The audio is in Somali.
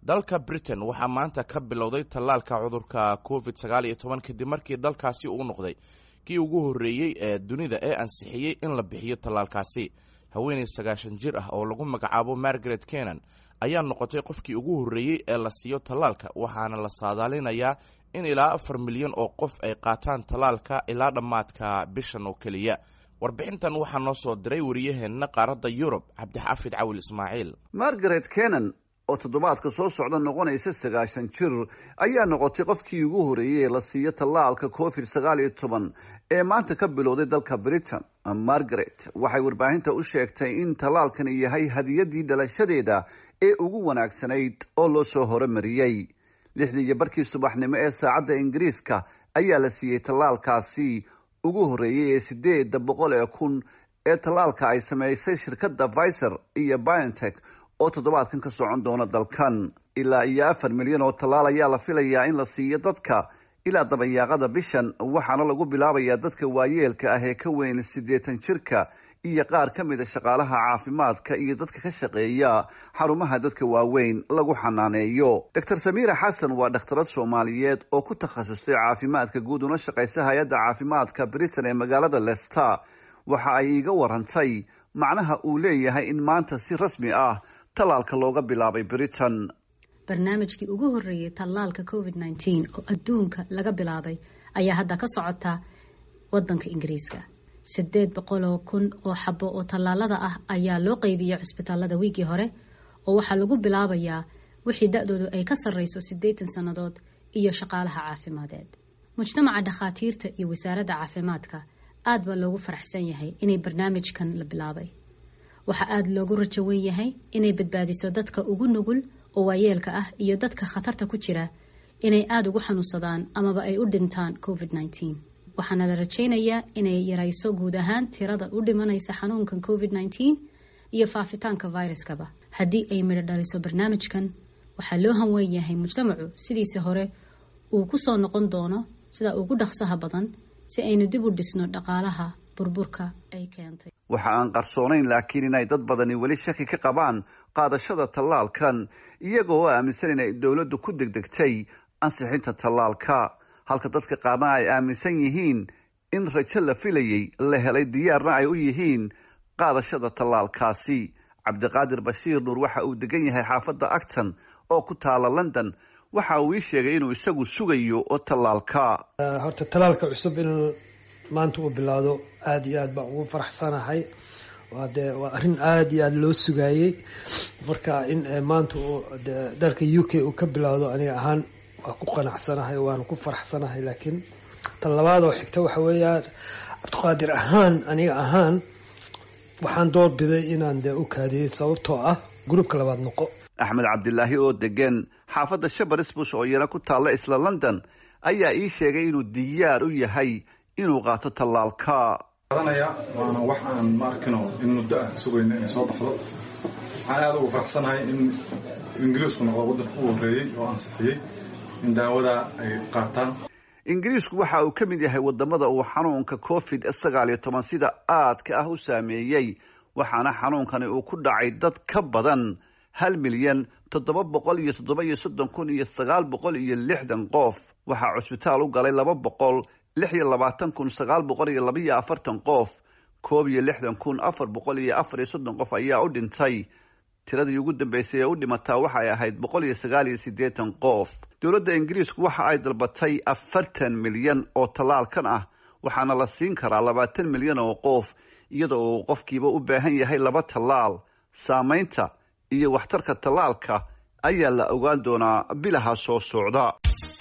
dalka britain waxaa maanta ka bilowday tallaalka cudurka covid sagaal iyo toban kadib markii dalkaasi uu noqday kii ugu horreeyey ee dunida ee ansixiyey in la bixiyo tallaalkaasi haweeney sagaashan jir ah oo lagu magacaabo margaret kenan ayaa noqotay qofkii ugu horreeyey ee la siiyo tallaalka waxaana la saadaalinayaa in ilaa afar milyan oo qof ay qaataan tallaalka ilaa dhammaadka bishan oo keliya warbixintan waxaa noo soo diray wariyaheenna qaaradda yurub cabdixaafid cawil ismaaciil margaret kenan oo toddobaadka soo socda noqonaysa sagaashan jir ayaa noqotay qofkii ugu horreeyey ee la siiyo tallaalka covid sagaal iyo toban ee maanta ka bilowday dalka britain margaret waxay warbaahinta u sheegtay in tallaalkani yahay hadiyadii dhalashadeeda ee ugu wanaagsanayd oo loo soo horumariyey lixdii iyo barkii subaxnimo ee saacadda ingiriiska ayaa la siiyey tallaalkaasi ugu horreeyey ee sideeda boqol ee kun ee tallaalka ay sameysay shirkadda viser iyo biontech oo toddobaadkan ka socon doona dalkan ilaa iyo afar milyan oo tallaal ayaa la filayaa in la siiyo dadka ilaa dabayaaqada bishan waxaana lagu bilaabayaa dadka waayeelka ah ee ka weyn siddeetan jirka iyo qaar ka mida shaqaalaha caafimaadka iyo dadka ka shaqeeya xarumaha dadka waaweyn lagu xanaaneeyo doctor samiira xasan waa dhakhtarad soomaaliyeed oo ku takhasustay caafimaadka guud una shaqaysa hay-adda caafimaadka britain ee magaalada lester waxa ay iiga warantay macnaha uu leeyahay in maanta si rasmi ah tallaalka looga bilaabay britain barnaamijkii ugu horreeyey tallaalka covid nneteen oo adduunka laga bilaabay ayaa hadda ka socota wadanka ingiriiska sideed boqoloo kun oo xabo oo tallaalada ah ayaa loo qeybiyey cusbitaalada wiigii hore oo waxaa lagu bilaabayaa wixii da-doodu ay ka sarreyso siddeetan sannadood iyo shaqaalaha caafimadeed mujtamaca dhakhaatiirta iyo wasaaradda caafimaadka aad baa loogu faraxsan yahay inay barnaamijkan la bilaabay waxaa aada loogu rajo wen yahay inay badbaadiso dadka ugu nugul oo waayeelka ah iyo dadka khatarta ku jira inay aada ugu xanuunsadaan amaba ay u dhintaan covid nneteen waxaana la rajaynayaa inay yarayso guud ahaan tirada u dhimanaysa xanuunkan covid nneteen iyo faafitaanka viruskaba haddii ay midho dhaliso barnaamijkan waxaa loo hanweyn yahay mujtamacu sidiisi hore uu kusoo noqon doono sida ugu dhaqsaha badan si aynu dib u dhisno dhaqaalaha burburka ay keentay waxa aan qarsoonayn laakiin inay dad badani weli shaki ka qabaan qaadashada tallaalkan iyagoo oo aaminsan inay dowladdu ku degdegtay ansixinta tallaalka halka dadka qaarna ay aaminsan yihiin in rajo la filayay la helay diyaarna ay u yihiin qaadashada tallaalkaasi cabdiqaadir bashiir nuur waxa uu degan yahay xaafadda acton oo ku taala london waxa uu ii sheegay inuu isagu sugayo oo tallaalka horta tallaalka cusub in maanta uu bilaado aada iyo aad baan ugu faraxsanahay waa dee waa arrin aada iyo aada loo sugaayey marka in maanta uu de dalka u k uu ka bilaado aniga ahaan waa ku qanacsanahay waana ku faraxsanahay laakiin tan labaad oo xigta waxa weeyaan cabdiqaadir ahaan aniga ahaan waxaan doorbiday inaan dee u kaadiyey sababtoo ah gruubka labaad noqo axmed cabdilaahi oo degan xaafadda shabarisbush oo iyana ku taalla isla london ayaa ii sheegay inuu diyaar u yahay inuu qaato tallaalka qadanaya waana wax aan ma arkino in muddo ah sugayna inay soo baxdo waxaan aada ugu faraxsanahay in ingiriisku noqdo waddanka ugu horreeyey oo ansixiyey in daawada ay qaataan ingiriisku waxa uu ka mid yahay wadamada uu xanuunka covid sagaal iyo toban sida aadka ah u saameeyey waxaana xanuunkani uu ku dhacay dad ka badan hal milyan toddoba boqol iyo toddoba iyo soddon kun iyo sagaal boqol iyo lixdan qof waxaa cusbitaal u galay laba boqol lix iyo labaatan kun sagaal boqol iyo laba iyo afartan qof koob iyo lixdan kun afar boqol iyo afar iyo soddon qof ayaa u dhintay tiradii ugu dambeysay ee u dhimataa waxay ahayd boqol iyo sagaal iyo siddeetan qof dowladda ingiriisku waxa ay dalbatay afartan milyan oo tallaalkan ah waxaana la siin karaa labaatan milyan oo qof iyada oo uu qofkiiba u baahan yahay laba tallaal saamaynta iyo waxtarka tallaalka ayaa la ogaan doonaa bilaha soo socda